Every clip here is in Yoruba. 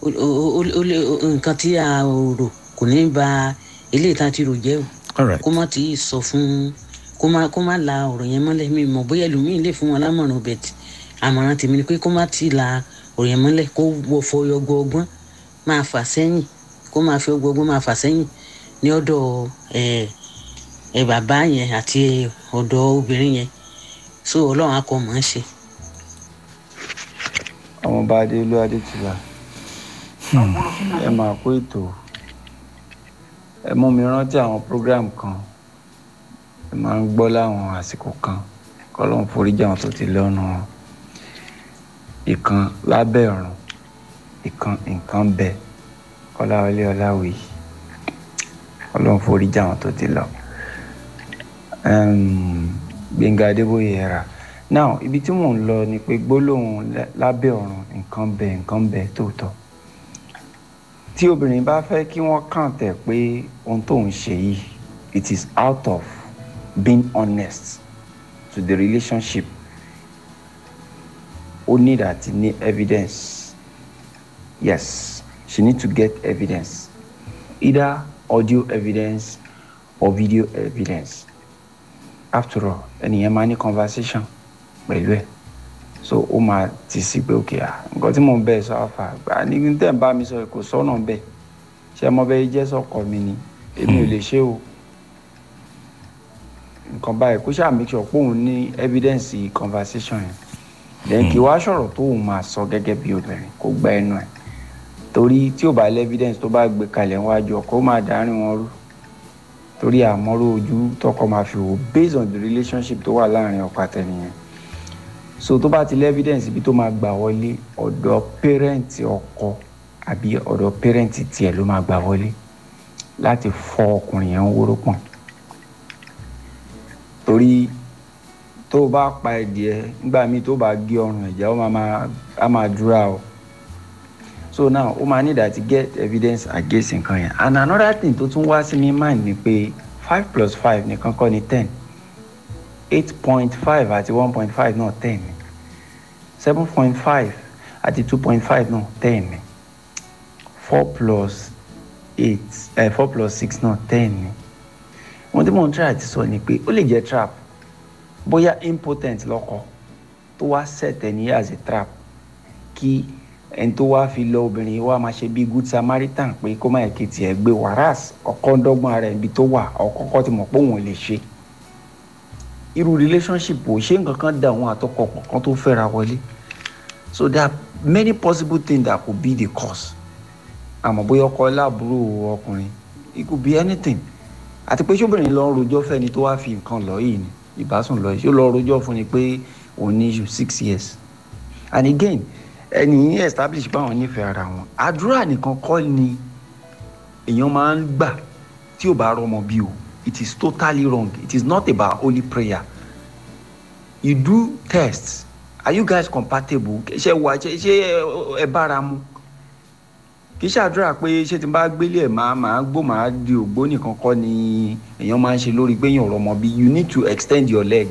ó- ó- ó- ó lè- nǹkan tí a ò rò kò ní ba eléyìí tá a ti rò jẹ́ o all right kó má ti sọ fún kó má kó má la ọ̀rọ̀ yẹn mọ́lẹ̀ mi mọ̀ bóyá ẹlòmíì lè fún wọn lámọ̀ràn bẹ̀tì àmọ̀ràn tèmi ni pé kó má ti la ọ̀rọ̀ yẹn mọ́lẹ̀ kó wọ fọyọ gbọgbọ́n máa fà sẹ́yìn kó máa fi ọgbọgbọ́n máa fà sẹ́yìn ní ọ̀dọ̀ ẹ̀ ẹ̀ bàbá yẹn àti ọ̀dọ̀ obìnrin yẹn so ọlọ́run á kọ́ mọ̀ ọ́n ṣe. ọmọọba adéolú adétìlá ẹ máa kó ètò ẹ mú mi rántí àwọn program kan ẹ máa ń gbọ́ láwọn àsìkò kan kọ́lọ́n foríjì àwọn tó ti lọ́nu wọn ìkan lábẹ́ ọ̀run ìkan nǹkan bẹ kọ́láwọlé ọláwìyí kọ́lọ́n foríjì àwọn tó ti lọ um, gbẹ̀ngà adébóyè ẹ̀rà now ibi tí mò ń lọ ni pé gbólóhùn lá- lábẹ́ ọ̀run nǹkan bẹ nǹkan bẹ tóòtọ́ tí obìnrin bá fẹ́ kí wọ́n kàn tẹ̀ pé ohun tó ń ṣe yìí it is out of being honest to the relationship ó need àti ní evidence yes she need to get evidence either audio evidence or video evidence after all ẹnìyẹn máa ní conversation pẹ̀lú ẹ̀ so ó máa ti sí pé òkè à nǹkan tí mò ń bẹ̀ sọ àfà gbà ní tẹ̀ ń bá mi sọ kò sọ́nà bẹ́ẹ̀ ṣé ọmọ bẹ́ẹ̀ jẹ́ sọ́kọ mi ni èmi ò lè ṣe o nǹkan báyìí kó ṣáà make sure pé òun ní evidence conversation yẹn then kí wàá sọ̀rọ̀ tó òun máa sọ gẹ́gẹ́ bí obìnrin kó gba ẹnu ẹ̀ torí tí ò bá lé evidence tó bá gbé kalẹ̀ wájú ọkọ ó máa dárin wọn rú torí àmọ́rò ojú tọkọ máa fi wò based on the relationship tó wà láàrin ọkọ àtẹnìyẹn so tó bá ti lé evidence ibi tó máa gbà wọlé ọ̀dọ̀ pẹ́rẹ́ǹtì ọkọ àbí ọ̀dọ̀ pẹ́rẹ́ǹtì tiẹ̀ ló máa gbà wọlé láti fọ ọkùnrin yẹn ń wóró pọ̀n torí tó o bá pa ẹ̀dìẹ nígbà míì tó o bá gé ọrùn ẹ̀já ó máa máa á máa dúrà o so now ó máa need àti get evidence against nǹkan yẹn and another thing tó tún wá sí mi mind ni pé five plus five nìkan kọ́ ni ten eight point five àti one point five náà ten ni seven point five àti two point five náà ten ni four plus eight eh, four plus six náà ten ni wọ́n tí mò ń try àti sọ ni pé ó lè jẹ́ trap bóyá impotent lọ́kọ tó wá set ẹni as a trap kí ẹni tó wá fi lọ obìnrin wa máa ṣe bí good samaritan pé kó má yẹ kí tiẹ̀ gbé wàràs ọkọ ń dọ́gbọ́n ara ẹ̀ ibi tó wà ọkọ̀ọ̀kọ̀ ti mọ̀ pé òun ò lè ṣe irú relationship ò ṣe nǹkan kan da àwọn àtọkọ pọ̀ kan tó fẹ́ra wọlé so there are many possible things that could be the cause àmọ́ bóyá ọkọ láàbúrò ọkùnrin it could be anything àti pé ṣóbìnrin lọ ń rojọ́ fẹ́ni tó wá fi nǹkan lọ yìí ni ìbásùn lọ yìí ṣó lọ rojọ́ fún ni pé òun ní issue six years and again ẹni yìí establish báwọn nífẹ̀ẹ́ ara wọn àdúrà nìkan kọ́ ni èèyàn máa ń gbà tí ò bá rọmọ bí o it is totally wrong it is not about holy prayer you do tests are you guys compatible ṣe wà ṣe ṣe ẹ bára mu kì í ṣàdúrà pé ṣé tí n bá gbélé ẹ̀ máa máa gbó máa di ògbó nìkan kọ́ ni èèyàn máa ń ṣe lórí pé èèyàn rọmọ bí you need to extend your leg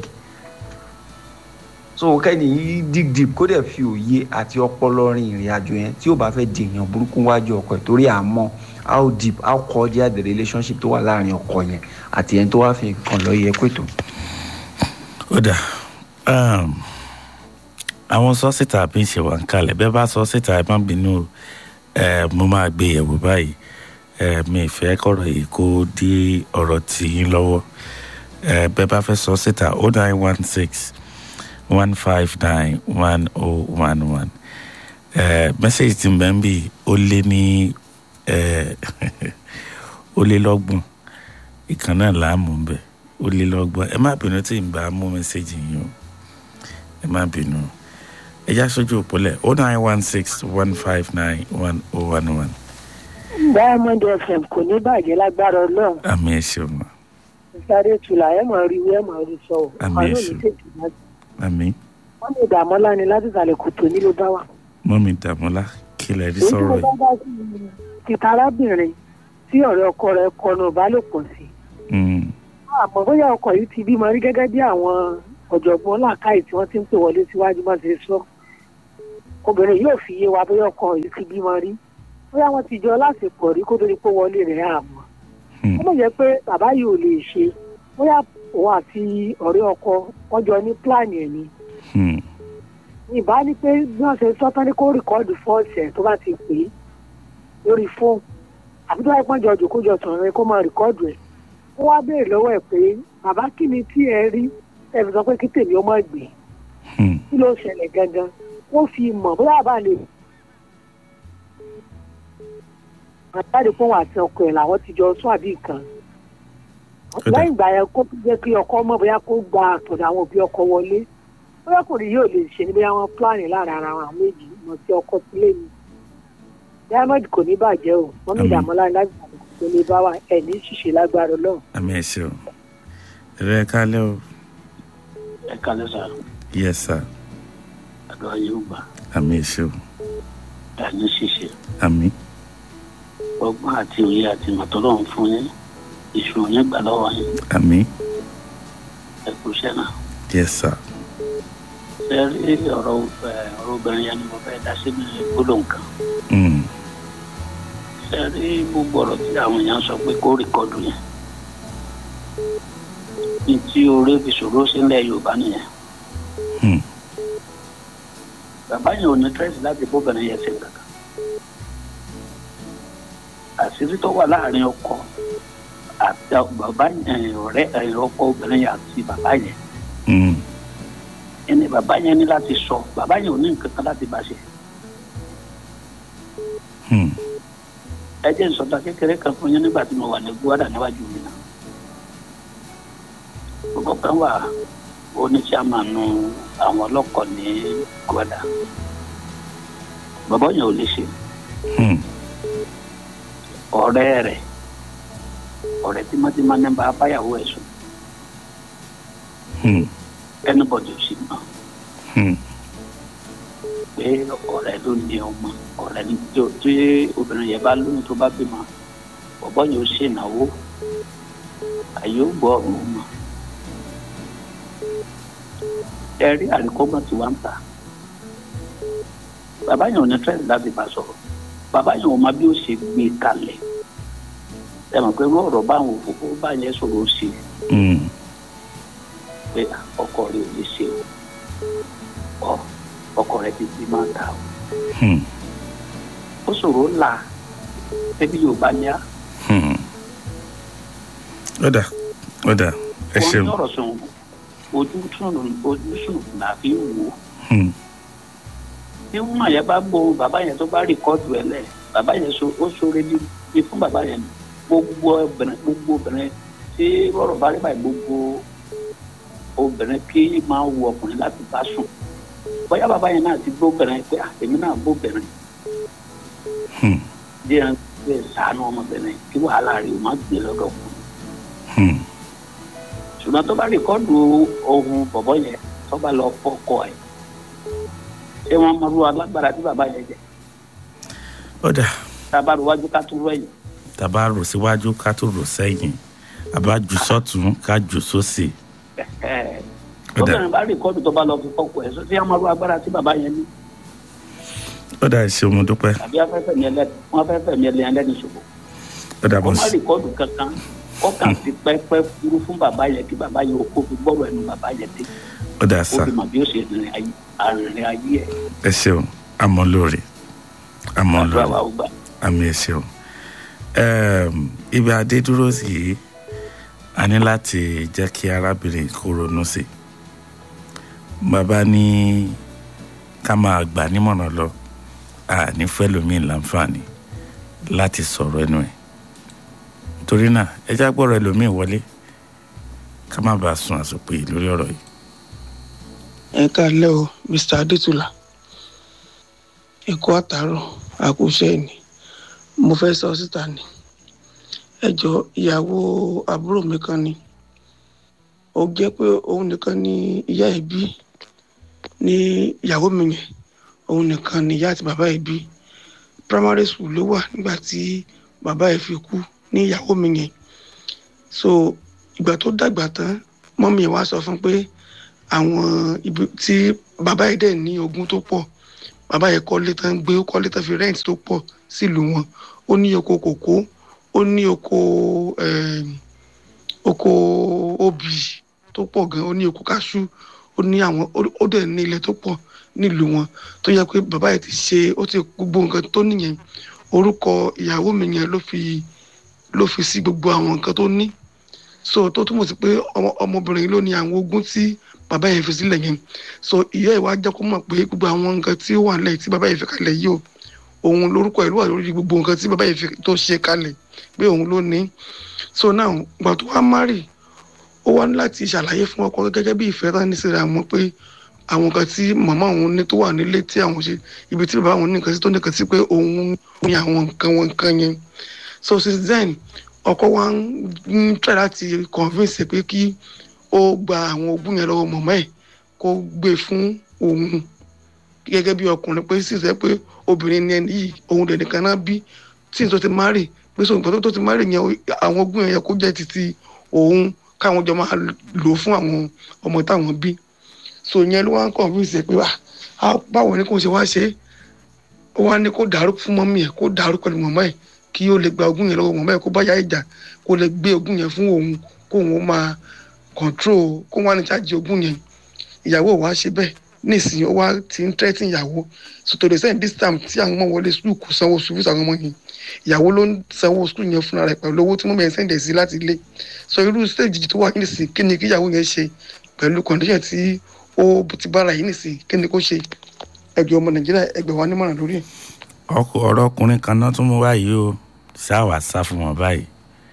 so kẹ́ni yìí dig deep kó dẹ̀ fi òye àti ọpọlọ rin ìrìn àjò yẹn tí ó bá fẹ́ di èèyàn burúkú wájú ọkọ ẹ̀ torí àmọ́ how deep how cordial the relationship tó wà láàrin ọkọ yẹn àti ẹni tó wá fi nǹkan lọ yẹ pẹ̀tọ́. ó dà um, àwọn sọ́sítà bí ń ṣe wà ń kalẹ̀ bẹ́ẹ̀ bá sọ́sítà ẹ má bínú ẹ mo máa gbé yẹ̀wò báyìí ẹ mi ìfẹ́ kọ̀rọ̀ yìí kó dí ọ̀rọ̀ tì yín lọ́wọ́ ẹ bẹ́ẹ̀ bá fẹ́ sọ́sítà ó nine one six one five nine one oh one one ẹ mẹ́sẹ̀gì tí mbẹ́ ń bì ó lé ní ẹ ó lé lọ́gbọ̀n ìkan náà láàmú ń bẹ̀ ó lé lọ́gbọ̀n ẹ má bínú tí n bá mú mẹ́sẹ̀gì yín o ẹ má bínú ẹ já sójú òpólẹ̀ ó nine one six one five nine one oh one one diamond fm kò ní bàjẹ́ lágbára ọlọ́run àmì ẹ̀ ṣeun ma sáré tula ẹ̀ mọ̀ rí ẹ̀ mọ̀ rí sọ ọ́ Àmì àwọn èṣù. olùtẹ̀tù náà àmì wọ́n lè dààmú láni láti ìsàlẹ̀ kòtò ní ló bá wà. mọ́mí dàmọ́lá kí lẹ rí èyí tí sọ̀rọ̀ mo yìí bá bá sí i títa arábìnrin tí ọ̀rẹ́ ọkọ rẹ̀ kọnu ìbálòpọ̀ sí. Mm, àmọ́ bóyá ọkọ yìí ti bímọ rí gẹ́gẹ́ bí àwọn ọ̀jọ̀gbọ́n làákàyè tí wọ́n ti ń pè wọlé síwájú bá ṣe sọ. obìnrin yóò fi yé wa bóyá ọkọ yìí ti bímọ rí bóyá wọ́n ti jọ láṣepọ̀ rí kó tó di pé wọlé rẹ̀ àmọ́ Hmm. ó mọ̀ jẹ́ pé bàbá yìí ò lè ṣe bóyá òun àti ọ̀rẹ́ ọkọ wọ́n jọ ní pílánì ẹ̀ ni Hmm. ìbá ní pé bí wọ́n ṣe sọ́tán ní kó rìkọ́ọ̀dù fọ́ọ̀sì ẹ̀ tó bá ti pè é lórí fóònù àbí tó bá pọ́n jọ jòkó jọ sọ̀rọ̀ ẹ̀ kó máa rìkọ́ọ̀dù ẹ̀ ó wá béèrè lọ́wọ́ ẹ̀ pé bàbá kí ni tí ẹ rí ẹ fi sọ pé kí tèmi ó má gbé Hmm. kí ló ṣẹlẹ̀ gangan wọ́n fi mọ̀ bóyá bá lè àtàdé fún wọn àti ọkọ ẹ̀ làwọn ti jọ sún àbí nǹkan dà. lẹ́yìn ìgbà yẹn kó jẹ́ kí ọkọ mọ̀ bóyá kó gba àtọ̀dọ̀ àwọn òbí ọkọ wọlé bóyá kò rí yóò lè ṣe ni bóyá wọ́n pílánì lára ara wọn àwọn méjì mọ̀ sí ọkọ sílé mi diamond kò ní bàjẹ́ o wọ́n ní Àmín. ìdààmú láti láti tó lè bá wa ẹ̀ ní ṣìṣe lágbára ọlọ́run. àmì ẹ ṣeun ẹ̀rọ ẹ kálẹ̀ o ẹ kálẹ̀ sá yes sir àdúrà yóò gbà àmì ẹ ṣeun ẹni ṣíṣe àmì ọgbọ́n àti òye àti ìmọ̀tọ́lọ́run fún yín ìṣòro yẹn gbà lọ́wọ́ yín àmì ẹ kú iṣẹ́ náà. yes sir ṣe rí ọ̀rọ̀ ẹ, ọ̀rọ̀ obìnrin yẹn ni mo fẹ́ dá sí ní gbólóhùn kan. Hmm. ṣe rí gbogbo ọ̀rọ̀ tí àwọn èèyàn sọ pé kó rìkọ́dù yẹn. ní tí oore fi ṣòro sílẹ̀ yorùbá nìyẹn. Hmm. bàbá yẹn ò ní tẹ́sí láti bóbìnrin yẹn ṣe kankan. àṣírí tó wà láàrin ọkọ àti bàbá yẹn ọ̀rẹ́ ẹ̀, ọkọ obìnrin yẹn àti bàbá yẹn Hmm. ẹni bàbá yẹn ní láti sọ bàbá yẹn ò ní nǹkan kan láti bá ṣe. Hmm. ẹ jẹ́ ìsọ̀tà kékeré kan fún yín nígbà tí mo wà ní gbọ́dà níwájú mi náà. gbogbo kan wà oníṣàmánu àwọn ọlọ́kọ̀ ní gbọ́dà. bàbá yẹn ò lè ṣe Hmm. ọ̀rẹ́ rẹ̀ ọ̀rẹ́ tímọ́tímọ́ ní bá báyàwó ẹ̀ sùn Hmm. ẹnubọ̀dì ò sì mọ̀ Hmm. pé ọ̀rẹ́ ló ní ọmọ ọ̀rẹ́ ní tí ó- tí obìnrin yẹn bá lóyún tó bá bímọ bàbá yẹn ò ṣe ìnáwó àyè ó gbọ́ ọ̀run mọ́ ẹ rí àríkọ́gbọ́n tí wọ́n ń ta bàbá yẹn ò ní tẹ́lẹ̀ láti bá sọ̀rọ̀ bàbá yẹn ò mọ bí ó ṣe gbé kalẹ̀ ẹ mọ̀ pé irú ọ̀rọ̀ báwọn òfófó bá yẹn sọ̀rọ̀ ó ṣe Hmm. pé ọkọ rẹ̀ ò lè ṣe o ọ ọkọ rẹ̀ ti bí máa ta o Hmm. ó ṣòro ńlá ẹbí yorùbá ní á Hmm. ó dà ó dà ẹ wọn ṣeun ní ọ̀rọ̀ sùn ojú sùn ojú sùn là fi ń wò ó Hmm. bí wọn yẹn bá gbọ́ bàbá yẹn tó bá rìkọ́dù ẹ lẹ̀ bàbá yẹn so ó ṣoore bí bí fún bàbá yẹn gbogbo obìnrin gbogbo obìnrin tí rọrọ bá rí báyìí gbogbo obìnrin kí máa wù ọkùnrin láti bá sùn bóyá bàbá yẹn náà ti gbóbìnrin pé "Ah, èmi náà gbóbìnrin Hmm. díẹ̀ pé sànú ọmọbìnrin kí wàhálà rẹ̀ ó má gbé lọ́dọ̀ kù Hmm. ṣùgbọ́n tó bá rìkọ́dù ohun bọ̀bọ̀ yẹn tó bá lọ fọ́kọ ẹ̀ ṣé wọ́n mọ irú alágbára tí bàbá yẹn jẹ ó dà tá a bá ro wájú ká tún rẹ̀yìn tàbá rò síwájú ká tó rò sẹ́yìn àbá jù sọ́tún ká jù sósì Ẹ̀hẹ́. Ó dà. tóbìnrin bá rìkọ́dù tó bá lọ fi fọ́kọ ẹ̀ sọ sí wọ́n mọ irú agbára tí bàbá yẹn ní ó dà ẹ ṣeun mo dúpẹ́ tàbí afẹ́fẹ́ mi ẹlẹ́ni wọ́n afẹ́fẹ́ mi ẹlẹ́ni ẹlẹ́ni ṣòfò ó dà kó bọ́ má sí rìkọ́dù kankan kọ́kàn fi pẹ́pẹ́ fúru fún bàbá yẹn kí bàbá yẹn kó fi gbọ́rọ̀ ẹnu bàbá yẹn dé ó dà ó sá fi mọ̀ bí ó ṣe rìnrìn ayé àrìnrìn ayé ẹ̀ ẹ ṣeun àmọ́ lóore àmọ́ àdúrà lóore wa ò gbà àmì ẹ ṣeun Ẹm, ibi adé dúró sí yìí a ní láti jẹ́ kí arábìnrin kó ronú sí bàbá ní ká máa gbà nímọ̀ràn lọ a ní fẹ́lòmíì láǹfààní láti sọ̀rọ̀ ẹnu ẹ̀ torí náà ẹ já gbọ́rọ̀ ẹlòmíì wọlé ká má bàa sun àsopè lórí ọ̀rọ̀ yìí. ẹ káàlẹ́ o mr adétúlà ẹ̀kọ́ àtàárọ̀ àkúṣe ni mo fẹ́ sọ síta ni ẹ jọ ìyàwó àbúrò mi kan ni ó jẹ́ pé òun nìkan ni ìyá ẹ̀ bí ní ìyàwó mi yẹn òun nìkan ni ìyá àti bàbá ẹ̀ bí primary school ló wà nígbà tí bàbá ẹ̀ fi kú ní ìyàwó mi yẹn so ìgbà tó dàgbà tán mọ́mí ẹ̀ wá sọ fún pé àwọn ibi tí bàbá yìí dẹ̀ ní ogún tó pọ̀ bàbá yẹn kọ́lé tán gbé ó kọ́lé tán fi rent tó pọ̀ sílùú wọn ó ní oko kòkó ó ní oko eh, oko obì tó pọ̀ gan ó ní oko káṣú ó ní àwọn ó- ó dẹ̀ ní ilẹ̀ tó pọ̀ nílùú wọn tó yẹ pé bàbá yẹn ti ṣe ó ti gbogbo nǹkan tó nìyẹn orúkọ ìyàwó mi yẹn ló fi ló fi sí gbogbo àwọn nǹkan tó ní so tó túmọ̀ sí pé ọmọ- ọmọbìnrin ló ní àwọn ogún tí bàbá yẹn fi sílẹ̀ yẹn so ìyá ìwà jẹ́ kó mọ̀ pé gbogbo àwọn nǹkan tí ó wà nílẹ̀ tí bàbá yẹn fi kalẹ̀ yìí o òun lórúkọ ìlú wà lórí gbogbo nǹkan tí bàbá yẹn fi tó ṣe kalẹ̀ pé òun ló ní so now gbà tó wá márì ó wá ní láti ṣàlàyé fún ọkọ gẹ́gẹ́ bí ìfẹ́ tán ní síra wọn pé àwọn nǹkan tí màmá òun ní tó wà nílé tí àwọn ṣe ibi tí bàbá òun ní nǹkan sí tó ní nǹkan sí pé òun ní àwọn nǹkan wọn nǹkan yẹn so since then ọkọ wa ń ń try láti convince ẹ pé kí ó gba àwọn ogún yẹn lọ́wọ́ màmá ẹ̀ kó gbé fún òun gẹ́gẹ́ bí ọkùnrin pé sì sẹ́ pé obìnrin ni ẹni yìí òun dẹ̀ nìkan náà bí tí n tó ti marry pé sọ nǹkan tó ti marry yẹn àwọn ogún yẹn kó jẹ́ títí òun káwọn jọ máa lò fún àwọn ọmọ táwọn bí so yẹn ló wá ń convince ẹ pé wà á báwo ni kò ṣe wá ṣe é ó wá ní kó dàrú fún mọ́mí ẹ̀ kó dàrú pẹ̀lú mọ́mọ́ ẹ̀ kí ó lè gba ogún yẹn lọ́wọ́ mọ́mọ́ ẹ̀ kó bá yá ìjà kó lè gbé ogún yẹn fún òun kó òun máa control kó wá ní chájì ogún yẹn ìyàwó wa ṣe bẹ́ẹ̀ nísìnyí ó wá ti ń tẹ́tí ìyàwó so to the same this time tí àwọn ọmọ wọlé sùkúl kò sanwó sùkúl àwọn ọmọ yẹn ìyàwó ló ń sanwó sùkúl yẹn fúnra rẹ̀ pẹ̀lú owó tí mọ́mọ́ yẹn sẹ́ǹdẹ̀ sí láti ilé so irú stage tó wà nísìnyí kí ni kí ìyàwó yẹn ṣe pẹ̀lú condition tí ó ti bára yìí nísìnyí kí ni kó ṣe ẹgbẹ́ ọmọ nàìjíríà ẹgbẹ́ wa nímọ̀ràn lórí ẹ̀. ọkọ ọ̀rọ̀ ọkùnrin kan náà tún mú báyìí o ṣáwà sá fún wọn báyìí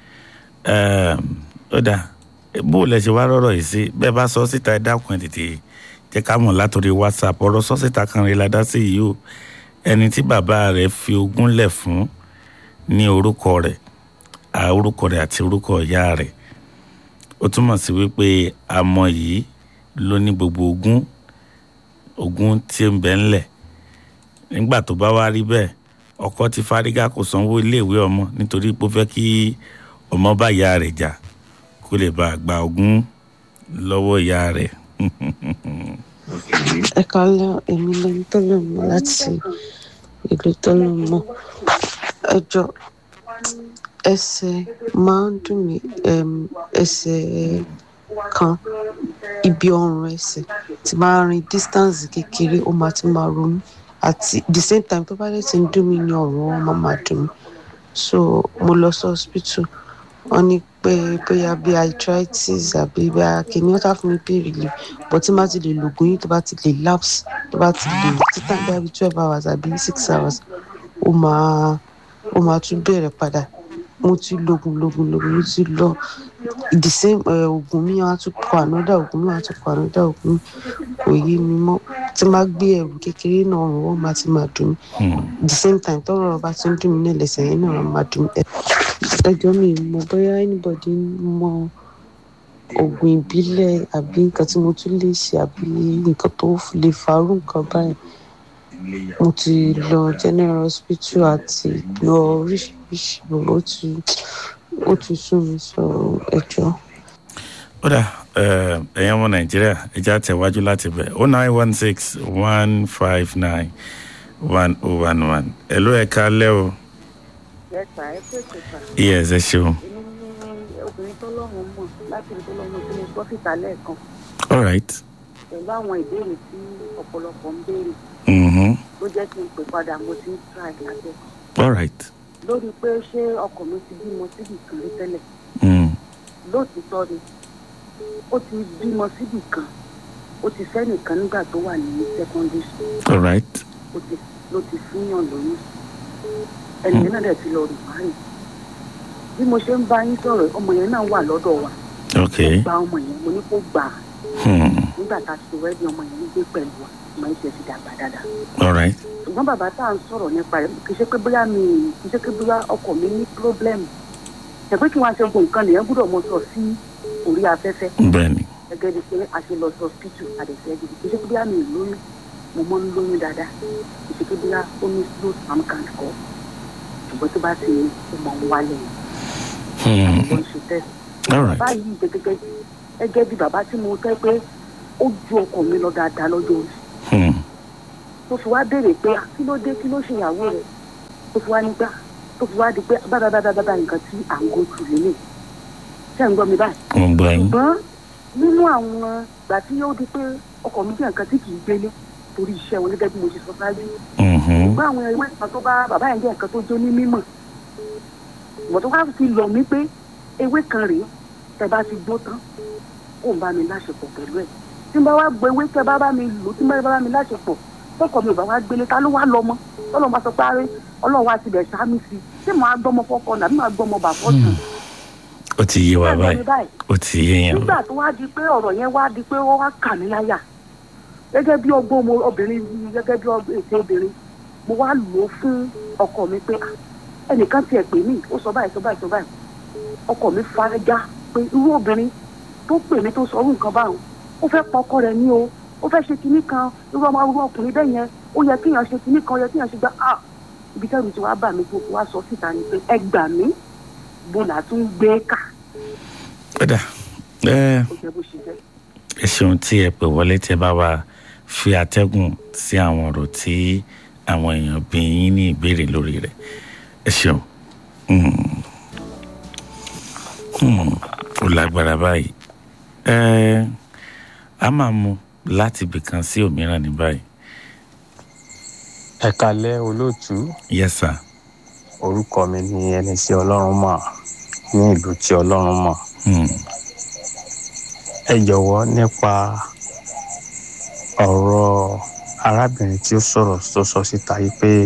Ẹm, ó dà bó lẹ ṣe wá rọrọ yìí sí bẹ́ẹ̀ bá sọ síta ẹ dákun ẹ tètè jẹ́ ká mọ̀ látòrí whatsapp ọ̀rọ̀ sọ síta kan rí ládá sí yìí o ẹni tí bàbá rẹ̀ fi ogún lẹ̀ fún ní orúkọ rẹ̀ à orúkọ rẹ̀ àti orúkọ ìyá rẹ̀ ó túmọ̀ sí wípé àmọ́ yìí ló ní gbogbo ogún ogún tí ń bẹ ńlẹ̀ nígbà tó bá wá rí bẹ́ẹ̀ ọkọ ti fárígá kò sanwó iléèwé ọmọ nítorí pé ó fẹ́ kí ọmọ bá ìyá rẹ̀ jà kó lè bá a gba ogún lọ́wọ́ ìyá rẹ̀. ẹ kálẹ́ èmi lẹni tó lè mọ láti ìlú tó lè mọ ẹjọ́ ẹsẹ̀ máa ń dùn mí em, ẹsẹ̀ kan ibi ọrùn ẹsẹ̀ tí máa rin distance kékeré ó máa ti máa ronú àti the same time tó bá dẹ̀ ti ń dùn mí ní ọrùn ó máa máa dùn mí so mo lọ sí hospital wọ́n ní pé bóyá bí arthritis àbí bóyá kìíní wọ́n fún mi pain relief but tí má ti lè lògùn yìí tó bá ti lè lapse tó bá ti lè títà bóyá bí twelve hours àbí six hours ó máa ó máa tún bẹ̀rẹ̀ padà mo ti lògùn lògùn lògùn mo ti lọ the same eh, oògùn mi wọ́n á tún kọ ànádà oògùn mi wọ́n á tún kọ ànádà oògùn mi kò yé mi mọ́ tí má gbé ẹrù kékeré náà rùn wọ́n máa ti máa dùn mí the same time tọ́rọ̀ bá ti ń dùn mí náà lẹ́sẹ̀ yẹn náà máa dùn mí ẹjọ́ mi mọ̀ bóyá anybody mọ oògùn ìbílẹ̀ àbí nǹkan tí mo tún lè ṣe àbí nǹkan tó lè farú nǹkan báyìí mo ti lọ general hospital àti lọ oríṣiríṣi bò ó ti ó ti sún mi sọ ẹjọ́. ó dà ẹ, ẹ̀yin ọmọ nàìjíríà ẹja tẹ̀wájú láti bẹ̀ o nine one six one five nine one oh one one ẹ̀ ló ẹ̀ka lẹ́ o yẹta ẹ pé kẹta yes ẹ ṣeun èmi ní obìnrin tó lọ́rùn mọ̀ láti ibi tó lọ́rùn tí mo gbọ́ síta lẹ́ẹ̀kan all right pẹ̀lú àwọn ìbéèrè tí ọ̀pọ̀lọpọ̀ ń béèrè mm-hmm. ló jẹ́ kí n pè padà mo ti ń try lábẹ́ all right lórí pé ṣé ọkọ mi ti bímọ síbì kan rí tẹ́lẹ̀ mm. lóòtítọ́ ni ó ti bímọ síbì kan ó ti fẹ́ nìkan nígbà tó wà ní secondary school all right ó ti ló ti fúnyàn lóyún ẹnìyẹn náà dẹ̀ ti lọ rìn márùn bí mo ṣe ń bá yín sọ̀rọ̀ ọmọ yẹn náà wà lọ́dọ̀ wa okay gba ọmọ yẹn mo ní kó gbà á hmm. nígbà tá a ṣe wẹ́ẹ́dì ọmọ yẹn ń gbé pẹ̀lú wa ọmọ yẹn ṣe ti dàgbà dáadáa all right ṣùgbọ́n bàbá tá à ń sọ̀rọ̀ nípa rẹ̀ kì í ṣe pé bóyá mi kì í ṣe pé bóyá ọkọ mi ní pírọ́blẹ́mù ṣẹ̀pẹ́ kí wọ́n á ṣe gbogbo nǹkan nìyẹn gbúdọ̀ mọ sọ sí orí afẹ́fẹ́ bẹ́ẹ̀ni gẹ́gẹ́ bí pé a ṣe lọ sí ọsibítù àdẹ̀sẹ̀ gidi kì í ṣe pé bóyá mi ì lóyún mo mọ́ ń lóyún dáadáa kì í ṣe pé bóyá ó ní slow sperm count kọ́ ṣùgbọ́n tó bá ti ní ó mọ̀ ń wálẹ̀ hmm. ló ń ṣe test all right báyìí gẹ́gẹ́ gẹ́gẹ́ bí bàbá tí mo fẹ́ pé ó ju ọkọ mi lọ dáadáa lọ́jọ́ orí hmm. tó fi wá béèrè pé "Ah, kí ló dé kí ló ṣe ìyàwó rẹ̀ tó fi wá nígbà tó fi wá di pé bábábábábá nǹkan tí à ń go through lélẹ̀ ṣé ń gbọ́ mi báyìí mo ń gbọ́ yín ṣùgbọ́n nínú àwọn ìgbà tí ó di pé ọkọ̀ mi jẹ́ nǹkan tí kì í gbélé torí iṣẹ́ wọn gẹ́gẹ́ bí mo ṣe sọ ṣáájú Mhm. ṣùgbọ́n àwọn ewé kan tó bá bàbá yẹn jẹ́ nǹkan tó jó ní mímọ̀ ìwọ̀n tó wá fi lọ mí pé ewé kan rèé tẹ bá ti gbó tán kó n bá mi láṣepọ̀ pẹ̀lú ẹ̀ tí n bá wá gbọ́ ewé tẹ bá bá mi lò tí n bá bá mi láṣepọ̀ tọkọ mi ò bá wá gbélé ta ló wá lọ mọ́ tọ́lọ́ bá sọ pé aré ọlọ́run wá ti bẹ̀ sáámi sí i tí màá gbọ́mọ fọ́kọ nàbí màá gbọ́mọ bàbọ́ tù ó ti yé wa Bẹ́ẹ̀ ni báyìí báyìí. ó ti yé yẹn nígbà tó wá di pé ọ̀rọ̀ yẹn wá di pé ó wá kà mí láyà gẹ́gẹ́ bí ọgbọ́n ọmọ obìnrin yìí gẹ́gẹ́ bí ọgbọ́n ètò obìnrin mo wá lò ó fún ọkọ mi pé "Ah, ẹnìkan tiẹ̀ pè mí ó sọ báyìí sọ báyìí sọ báyìí ọkọ mi farajá pé irú obìnrin tó pè mí tó sọ irú nǹkan báwọn ó fẹ́ pa ọkọ rẹ̀ ní o ó fẹ́ ṣe kinní kan irú ọmọ irú ọkùnrin bẹ́ẹ̀ yẹn ó yẹ kéèyàn ṣe kinní kan ó yẹ kéèyàn ṣe gbá ah ibi tẹ́lu ti wá bà mí tó wá sọ síta ni pé ẹ gbà mí bó là tún gbé kà ó dà ẹ ó jẹ́ bó ṣe jẹ́. ẹ ṣeun tí ẹ pè wọlé tí ẹ bá wa fi atẹ́gùn sí àwọn ọ̀rọ̀ tí àwọn èèyàn bí yín ní ìbéèrè lórí rẹ̀ ẹ ṣeun Mm. Mm. ó lágbára báyìí ẹ a máa mú láti ibìkan sí òmíràn ní báyìí ẹ kalẹ olóòtú yes sir orúkọ mi ni ẹni tí ọlọrun mọ ní ìlú tí ọlọrun mọ Mm. ẹ jọwọ nípa ọrọ arábìnrin tí ó sọrọ tó sọ síta yìí pé